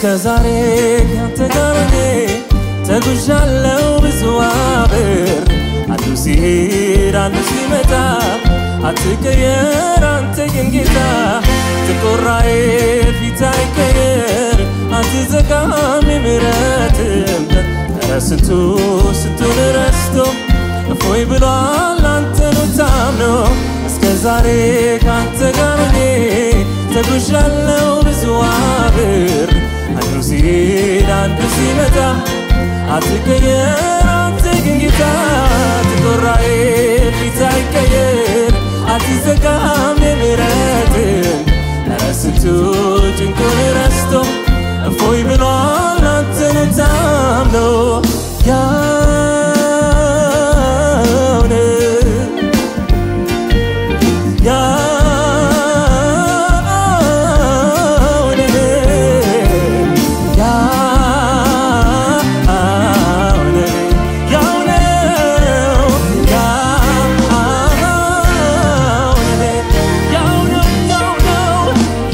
ዛሬ ካንተ ጋር እኔ ተጉዣለው ብዙ አብር አንዱ ሲሄድ አንዱ ሲመጣ አትቀየር አንተ ግን ጌታ ጥቁራዬ ፊት አይቀየር አትዘጋም የምሕረትም በር ኧረ ስንቱ ስንቱን ረስቶ እፎይ ብሏል አንተኑ ታምኖ እስከ ዛሬ ካንተ ጋር እኔ ተጉዣለው ብዙ አብር አንዱ ሲሄድ አንዱ ሲመጣ አትቀየር አንተ ግን ጌታ ትቆራዬ ፊት አይቀየር አትዘጋም የምሕረትን ኧረ ስንቱ ጭንቁን ረስቶ እፎይ ብሏል አንተን ታምኖ ያውነ ያውነ ያውነ ያውነው ያውነ ያውነው ያውነው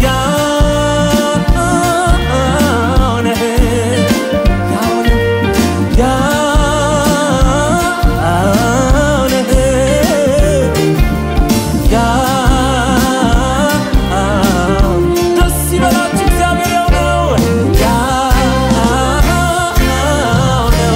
ያውነ ደስ ይበላችሁ እግዚአብሔር ያው ነው ያው ነው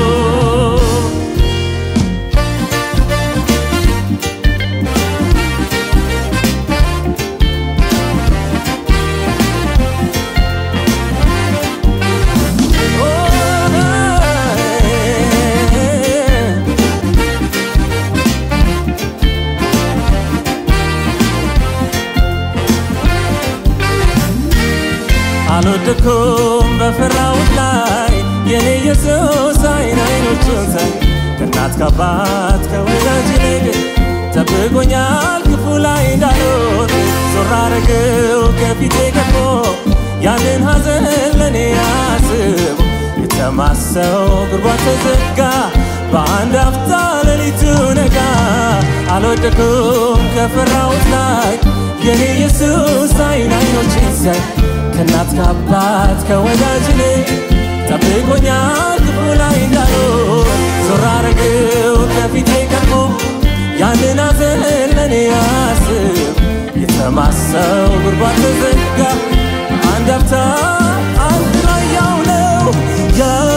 አልወደኩም በፈራሁት ላይ የኔ ኢየሱስ አይን አይኖቹን ሳይ ከእናት ከአባት ከወዳጅ ይልቅ ጠብቆኛል ክፉ ላይ እንዳልሆን ዞር አረገው ከፊቴ ቀድሞ ያንን ሐዘን ለእኔ አስቦ የተማሰው ጉድጓድ ተዘጋ በአንድ አፍታ ሌሊቱ ነጋ አልወደኩም ከፈራሁት ላይ የኔ ኢየሱስ አይን አይኖቼን ሲያይ ከእናት ከአባት ከወዳጅ ይልቅ ጠብቆኛል ክፉ ላይ እንዳልሆን ዞር አረገው ከፊቴ ቀድሞ ያንን ሐዘን ለእኔ አስብ የተማሰው ጉድጓድ ተዘጋ አንድ አፍታ አንድ ላይ ያው ነው ያው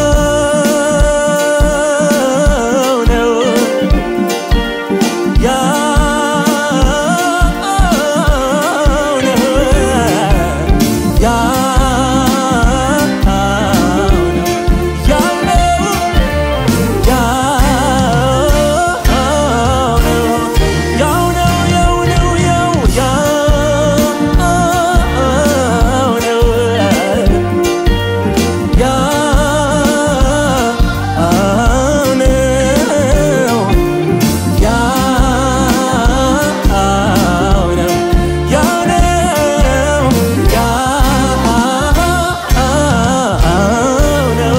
ነው ያው ነው ያው ነው ያው ነው ያው ነው ያው ነው ያው ነው ያው ነው ያው ነው ያው ነው ያው ነው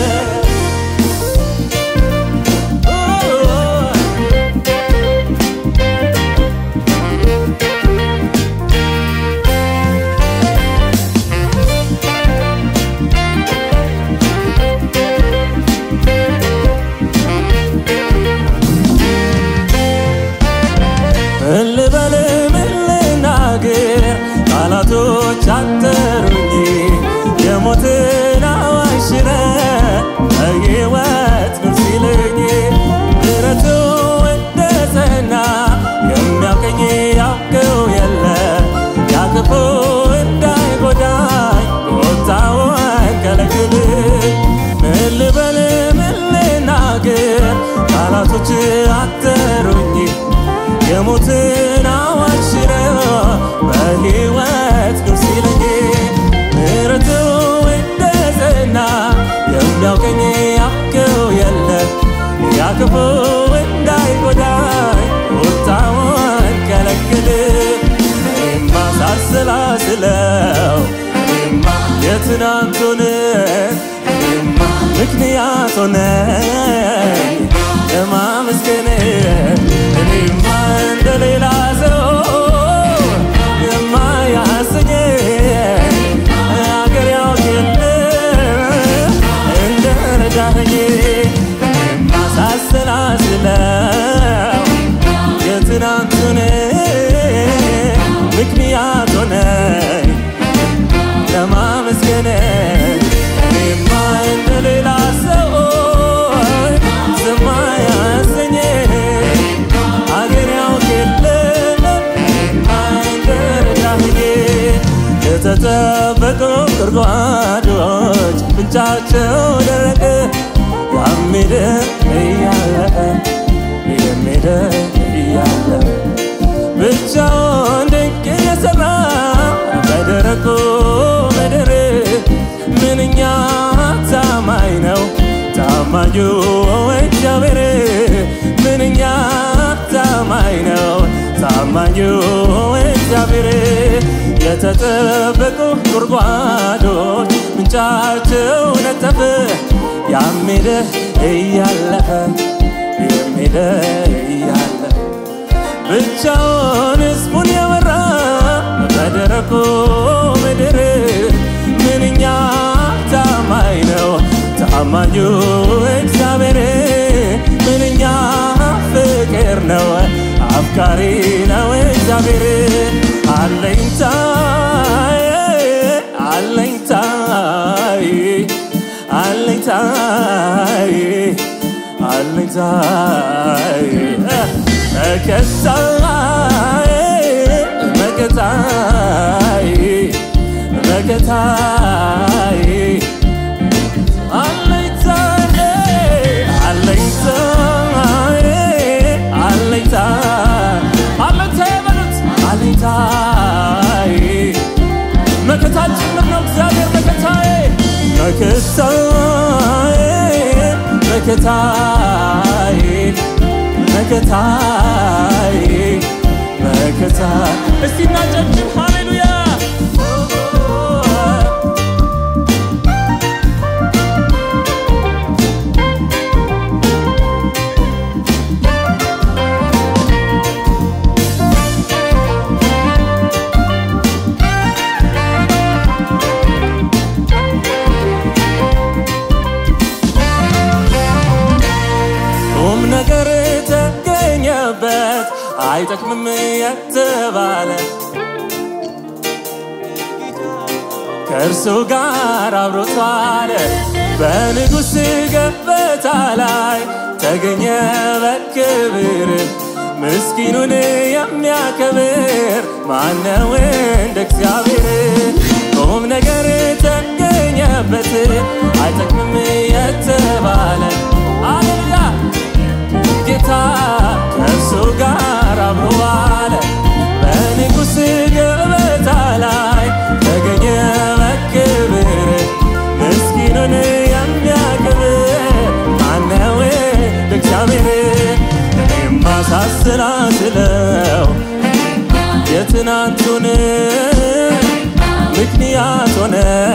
ምን ልበል ምን ልናገር ቃላቶች አጠሩኝ የሞትን አዋጅ ሽረህ በሕይወት ኑር ሲለኝ ምሕረቱ እንደ ጸና የሚያውቀኝ ያውቀው የለ ያ ክፉ እንዳይጎዳኝ ቁጣውን ከለክል ምን ልበል ምን ልናገር ቃላቶች አጠሩኝ የሞትን አዋጅ ሽረህ በሕይወት ኑር ሲለኝ ምሕረቱ እንደ ጸና የሚያውቀኝ ያውቀው የለ ያ ክፉ እንዳይጎዳኝ ቁጣውን ከለክል እኔማ ሳሰላስለው እኔማ የትናንቱን እኔማ ምክንያት ሆነኝ ለማመስገን እኔማ እንደሌላ ሰው የማያሰኘኝ አገር ያውቅ የለ ስላስለው የትናንቱን ምክንያት ሆነኝ ለማመስገን እኔማ እንደሌላ ሰው ዝም አያሰኘኝ አገር ያውቅ የለም እኔማ እንደረዳኸኝ የተጠበቁ ጉድጓዶች ምንጫቸው ደረቀ ያሜደ እያለቀ የሜደ እያለቀ ብቻውን ድንቅ የሰራ በደረቁ ምድር ምንኛ ታማኝ ነው ታማኙ እግዚአብሔር ምንኛ ታማኝ ነው ታማኙ እግዚአብሔር የተጠበቁ ጉድጓዶች ምንጫቸው ነጠፈ ያሜደ እያለፈ የሜደ እያለፈ ብቻውን ሕዝቡን የመራ በደረቁ ምድር ምንኛ ታማኝ ነው ታማኙ እግዚአብሔር ምንኛ ፍቅር ነው አፍቃሪ ነው እግዚአብሔር አለኝታ አለኝታ አለኝታ አለኝታ መከታዬ መከታዬ መከታዬ አለኝታዬ አለኝታዬ አለኝታ አለኝታዬ በሉት አለኝታዬ መከታን ጭምር ነው እግዚአብሔር መከታዬ መከታዬ መከታዬ መከታዬ መከታ እስቲ እናጨብጭብ ሃሌሉያ ቁም ነገር ተገኘበት አይጠቅምም የተባለ ከእርሱ ጋር አብሮቷል በንጉሥ ገበታ ላይ ተገኘ በክብር ምስኪኑን የሚያከብር ማነው እንደ እግዚአብሔር ቁም ነገር ተገኘበት አይጠቅምም የተባለ አሌሉያ ጌታ ከእርሱ ጋር አብሮ ዋለ በንጉሥ ገበታ ላይ ተገኘ በክብር ምስኪኑን የሚያከብር ማነው እግዚአብሔር እኔማ ሳስላስለው የትናንቱን ምክንያት ሆነ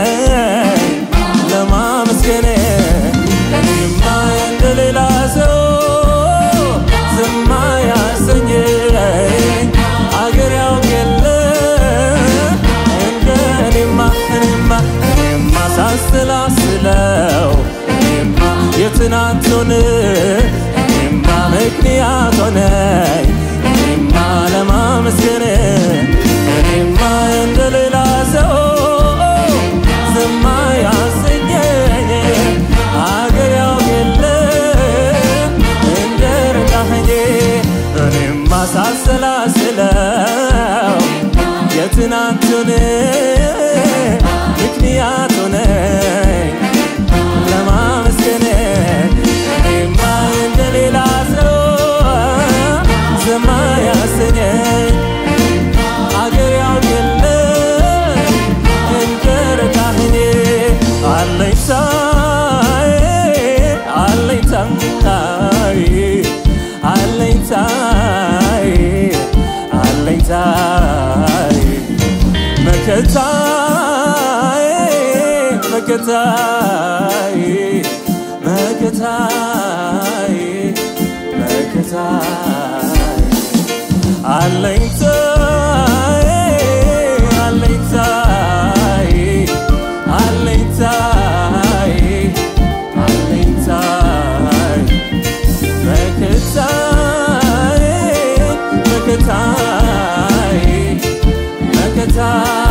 ለማመስገን እኔማ እንደሌላ ሰው ዝም አያሰኘኝ አገር ያውቅ የለ እንደ እኔማ እኔማ እኔማ ሳስላስለው እኔማ የትናንቱን እኔማ ምክንያት ሆነኝ እኔማ ለማመስገን እኔማ እንደሌላ ሰው ዝም አያሰኘኝ አገር ያውቅ የለ እንደ ረዳኸኝ እኔማ ሳሰላስለው የትናንቱን ምክንያት ሆነኝ ለማመስገን እኔማ እንደሌላ ሰው ዝም አያሰኘኝ አገር ያውቅ የለ እንደ ረዳኸኝ አለኝታዬ አለኝታዬ አለኝታዬ አለኝታዬ መከታዬ መከታዬ መከታዬ መከታዬ አለኝታዬ አለኝታዬ አለኝታዬ አለኝታዬ መከታዬ መከታዬ መከታዬ